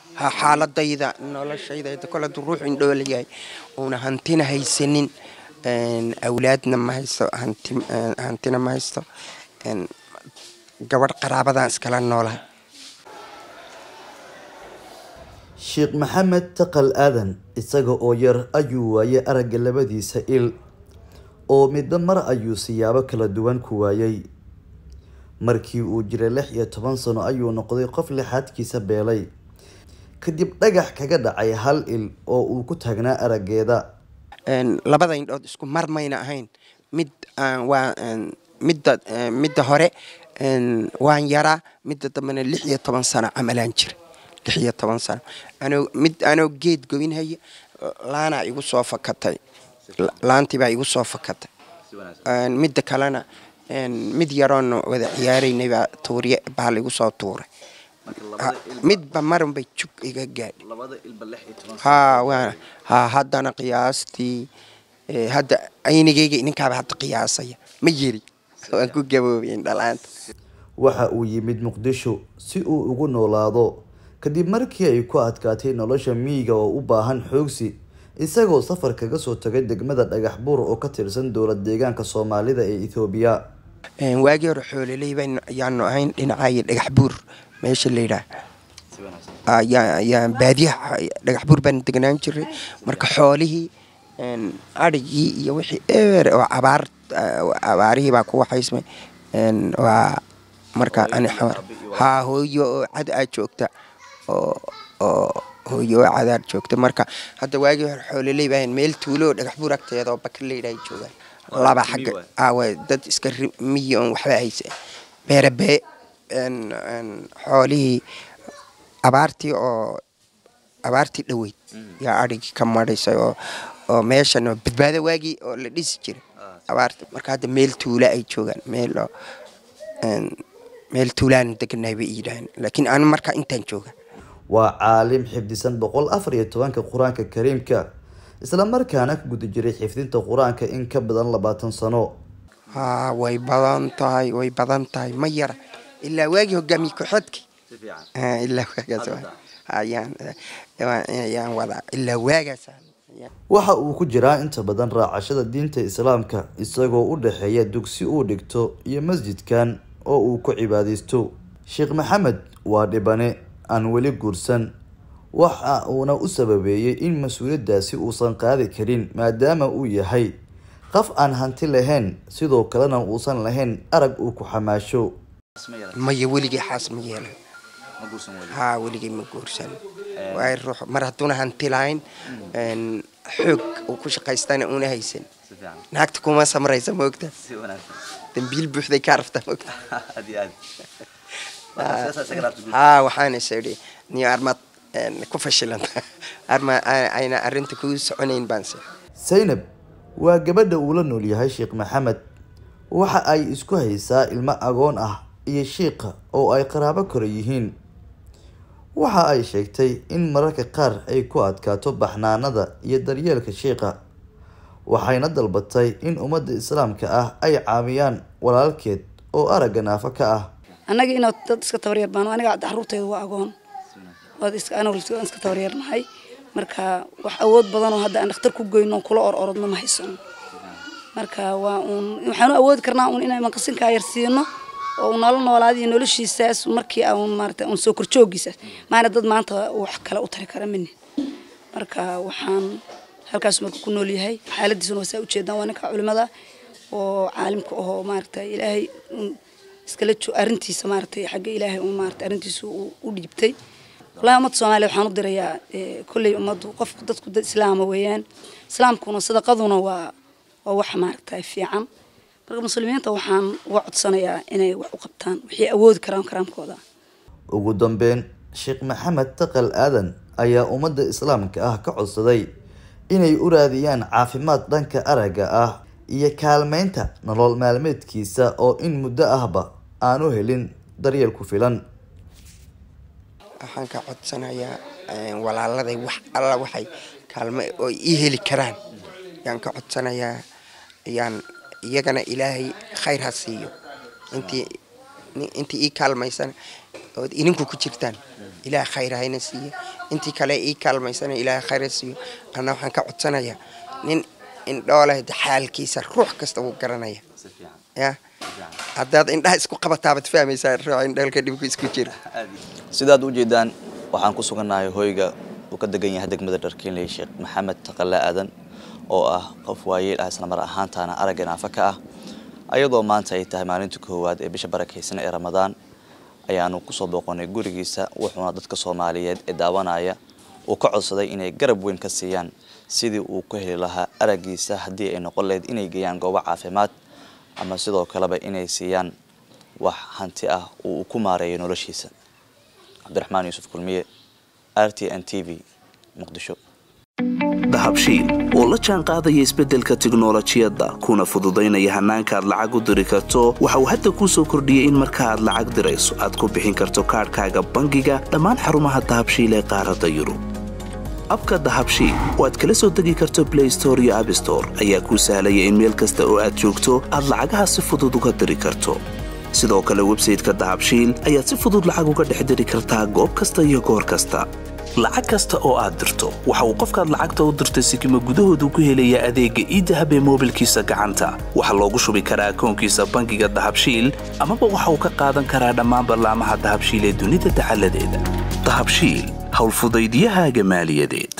ha xaaladayda noloshayda kole hadduu ruux indhoola yahay uuna hantina haysanin awlaadna ma haysto hantina ma haysto gabadh qaraabadan iskala noolahay sheekh maxamed taqal aadan isaga oo yar ayuu waayay aragga labadiisa il oo midba mar ayuu siyaabo kala duwan ku waayay markii uu jiray lix iyo toban sano ayuu noqday qof lixaadkiisa beelay kadib dhagax kaga dhacay hal il oo uu ku taagnaa araggeeda labada indhood isku mar mayna ahayn mid waa midda midda hore waan yaraa midda dambena lix iyo toban sano camalaan jira lix iyo toban sano anoo mid anoo geed goynhaya laanaa igu soo fakatay laantii baa igu soo fakatay midda kalena mid yaroon wada ciyaaraynay baa tuurye baa laigu soo tuuray midba marun bay jug iga gaadhay ha waa ha haddana qiyaastii hadda aynigayga ininkaaba hadda qiyaasaya ma yeri waan ku gaboobayn dhalaanta waxa uu yimid muqdisho si uu ugu noolaado kadib markii ay ku adkaatay nolosha miyiga oo u baahan xoogsi isagoo safar kaga soo tagay degmada dhagax buur oo ka tirsan dowlad deegaanka soomaalida ee ethoobiya waagii hore xoololey ayaanu ahayn dhinacaayo dhagax buur meesha layidhaah ayaan baadiyaha dhagax buur baan degnaan jiray marka xoolihii adhigii iyo wixii eber oo abaar abaarihii baa ku waxaysmay waa marka ani xamar haa hooyo oo cad aa joogta oo oo hooyo oo cadaar joogta marka hadda waagii hore xoololey baa meel tuulo oo dhagax buur agteeda oo bakaleyda ay joogaan laba xagga aawa dad iska miyi oon waxba haysa beerabee xoolihii abaartii oo abaartii dhoweyd yaa adhigii ka madhaysay oo oo meeshan oo badbaado waagii oo la dhisi jiray abaarta marka hadda meel tuula ay joogaan meel oo meel tuulaan deganahay bay yidhaaheen laakiin aan markaa intaan jooga waa caalim xifdisan boqol afar iyo tobanka qur-aanka kariimka isla markaana ku guda jiray xifdinta qur-aanka in ka badan labaatan sano haa way badan tahay way badan tahay ma yara ilaa waagii hogaamiye ku-xidki ilaa waagaas ayaan ayaan wadaa ilaa waagaas waxa uu ku jiraa inta badan raacashada diinta islaamka isagoo u dhexeeya dugsi uu dhigto iyo masjidkan oo uu ku cibaadaysto sheekh maxamed waa dhibane aan weli guursan waxa uuna u sababeeyey in mas-uuliyaddaasi uusan qaadi karin maadaama uu yahay qof aan hanti lahayn sidoo kalena uusan lahayn arag uu ku xamaasho maya weligay xaas ma yeelan haa weligay ma guursan waay ruux mar hadduuna hanti lahayn xoog uu ku shaqaystana una haysan naagta kuma samraysa moogta dambiil buuxday ka rafta moogta haa waxaan is idhi niyo armaad ku fashilanta arma ayna arrinta kuu soconayn baanse saynab waa gabadha uu la nool yahay sheekh maxamed waxa ay isku haysaa ilmo agoon ah iyo shiiqa oo ay qaraabo kora yihiin waxa ay sheegtay in mararka qaar ay ku adkaato baxnaanada iyo daryeelka shiiqa waxayna dalbatay in ummadda islaamka ah ay caawiyaan walaalkeed oo aragga naafo ka ah annaga inaa dad iska tabaryar baan aniga caruurtayda waa agoon aniga iska tabaryarnahay marka wax awood badan oo hadda aan dhakhtar ku goyno kula or orodno ma haysano marka waa uun waxaanu awoodi karnaa uun inaan maqasinkaa yar siino oo nolol noolaadiyo noloshiisaas markii aan maarata uun soo korjoogiisaas maana dad maanta wax kale u tari kara mini marka waxaan halkaas marka ku nool yahay xaaladiisuna waa saa ujeedaan waa ninka culimada oo caalimka ahoo maarata ilaahay iskala arrintiisa maaragtay xagga ilaahay uun maarata arrintiisa u dhiibtay wallahi ummadda soomaaliya waxaan u dirayaa kolley ummaddu qofku dadku dad islaama weeyaan islaamkuna sadaqaduna waa waa wax maaragtay fiican marka muslimiinta waxaan uga codsanayaa inay wax u qabtaan wixii awoodi karaan karaamkooda ugu dambeyn sheekh maxamed taqal aadan ayaa ummadda islaamka ah ka codsaday inay u raadiyaan caafimaad dhanka aragga ah iyo kaalmeynta nolol maalmeedkiisa oo in muddo ahba aanu helin daryeel ku filan waxaan ka codsanayaa walaaladay wax alla waxay kaalme oo ii heli karaan yaan ka codsanayaa yaan iyagana ilaahay khayr ha siiyo intii intii ii kaalmaysana ood idinku ku jirtaan ilaah khayr hayna siiyo intii kale ii kaalmaysana ilaah khayr ha siiyo anna waxaan ka codsanayaa nin indhooleh xaalkiisa ruux kasta wuu garanaya ya haddaad indhaha isku qabataabad fahmaysaa ruux indhoolka dhibku isku jiro sidaad u jeedaan waxaan ku sugannahay hoyga uu ka degan yahay degmada dharkiinley sheekh maxamed taqale aadan oo ah qof waayeel ah isla mar ahaantaana aragga naafa ka ah ayadoo maanta ay tahay maalinta koowaad ee bisha barakaysan ee ramadaan ayaanu kusoo booqonay gurigiisa wuxuuna dadka soomaaliyeed ee daawanaya uu ka codsaday inay garab weyn ka siiyaan sidii uu ku heli lahaa araggiisa haddii ay noqon lahayd inay geeyaan goobo caafimaad ama sidoo kaleba inay siiyaan wax hanti ah oo uu ku maareeyo noloshiisa cabdiraxmaan yuusuf kulmiye r t n t v muqdisho dahabshiil oo la jaan qaadaya isbeddelka tiknolojiyadda kuna fududaynaya hannaanka aad lacag u diri karto waxa uu hadda kuu soo kordhiyey in marka aad lacag dirayso aad ku bixin karto kaadhkaaga bangiga dhammaan xarumaha dahabshiil ee qaaradda yurub abka dahabshiil oo aad kala soo degi karto blay store iyo abstore ayaa kuu sahlaya in meel kasta oo aad joogto aad lacagaha si fudud uga diri karto sidoo kale websayteka dahabshiil ayaad si fudud lacag uga dhex diri kartaa goob kasta iyo goor kasta lacag kasta oo aad dirto waxa uu qofkaad lacagta u dirtay sikima gudahoodu ku helayaa adeegga iidahab ee moobilkiisa gacanta waxaa loogu shubi karaa akoonkiisa bangiga dahabshiil amaba waxa uu ka qaadan karaa dhammaan ballaamaha dahabshiil ee dunida dacaladeeda dahabshiil howlfudaydyahaaga maaliyadeed